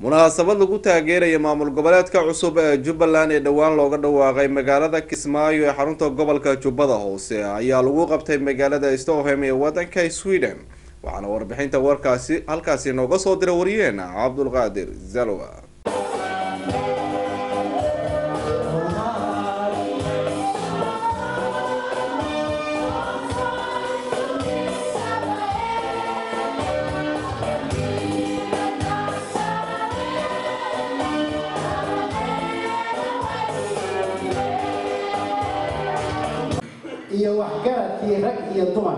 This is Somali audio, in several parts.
munaasabad lagu taageeraya maamul goboleedka cusub ee jubbaland ee dhowaan looga dhawaaqay magaalada kismaayo ee xarunta gobolka jubbada hoose ayaa lagu qabtay magaalada stockholm ee wadanka sweden waxaana warbixinta warkaasi halkaasi nooga soo diray wariyeena cabdulqaadir zalwa iyo waxgaradkii rag iyo dumar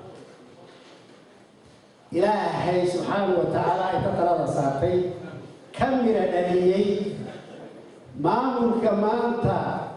ilaahay subxaanahu wa tacaala inta talada saartay ka mira dhaliyey maamulka maanta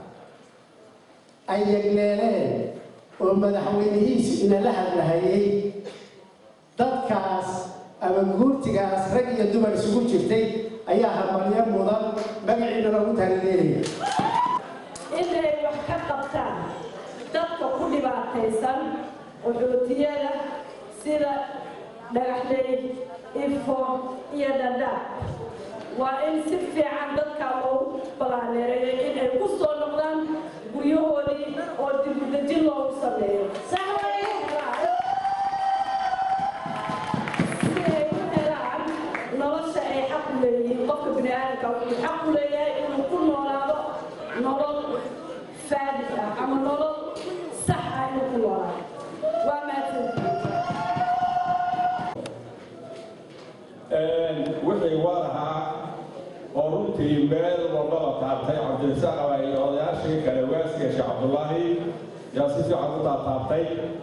ay yegleeleen oo madaxweynihiisu inala hadlahayay dadkaas ama guurtigaas rag iyo dumar isugu jirtay ayaa habalyo mudan magaciina loogu taalileelaya inay wax ka qabtaan dadka ku dhibaataysan qaxootiyada sida dhagaxley ifo iyo dhadhaab waa in si fiican dadka loogu balaaneereeyo inay ku soo noqdaan guryahoodii oo dibudejin loogu sameeyo si ay u helaan nolosha ay xaq u leeyihiin qofka bini aadamka wuxuu xaq u leeyahay inuu ku noolaado nolol faadis ah ama nolol sax ah inuu ku noolaado waa mahadsantihiin wixii warahaa oo runtii meel walbaba taabtay cabdirasaaq aba iyo odayaashii kale waaskiga sheekh cabdullaahi yaa si fiican u taataabtay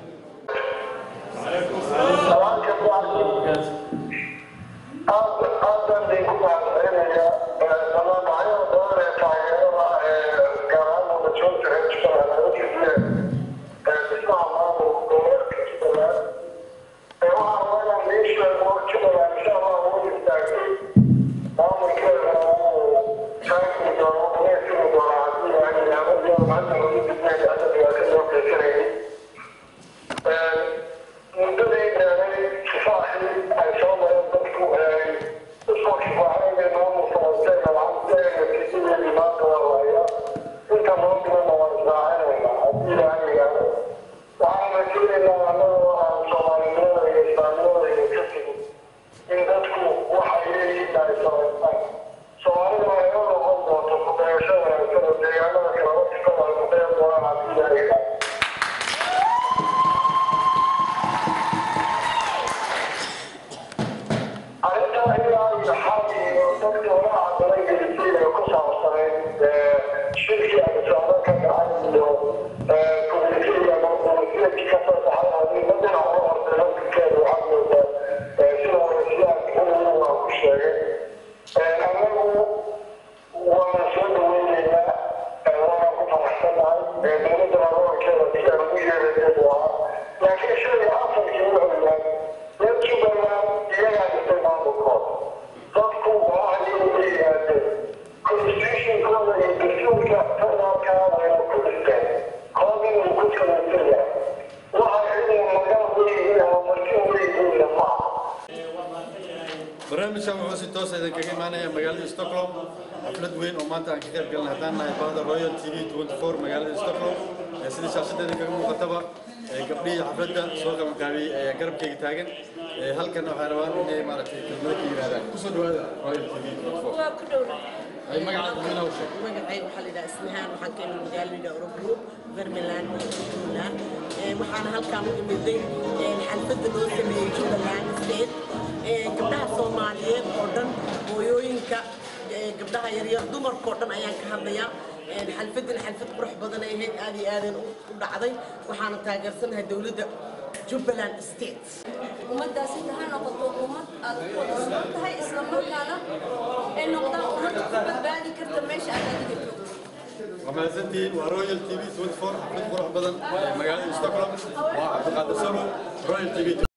barnaamijkan wuxuu si toos idin kaga imaanaya magaalada stockholm xaflad weyn oo maanta aan ka qayb galnay haddaan nahay bahda royal t v twenty four magaalada stockholm sidii shaashada idin kaga muuqataba gabdhihii xafladda soo qabanqaabiyey ayaa garabkayga taagan halkan waxay rabaan inay maaragtay kelmado ka yirahdaan kusoo dhawaada royal t v twenty four waa ku dhownahay ay magacaada mina u sheeg magacayga waxaa la yidhaha ismahaan waxaan ka imid magaalada orogroup vermeland jubbaland waxaana halkaan u imiday xalfadda loo sameeyey jubbaland state gabdhaha soomaaliyeed oo dhan hooyooyinka gabdhaha yaryar dumarkao dhan ayaan ka hadlayaa xalfaddan xalfad qurux badan ay ahayd aad iyo aadeen u dhacday waxaana taageersanahay dowladda jubbaland state ummadaasi ha noqoto ummad aad ku wada sugan tahay isla markaana ay noqdaan ummad ku badbaadi karta meesha aad adiga joogto waa mahadsantihiin waa royal t v twenty four xaflad qurux badan magaalada stockholm waa cabdiqaadir salo royal t v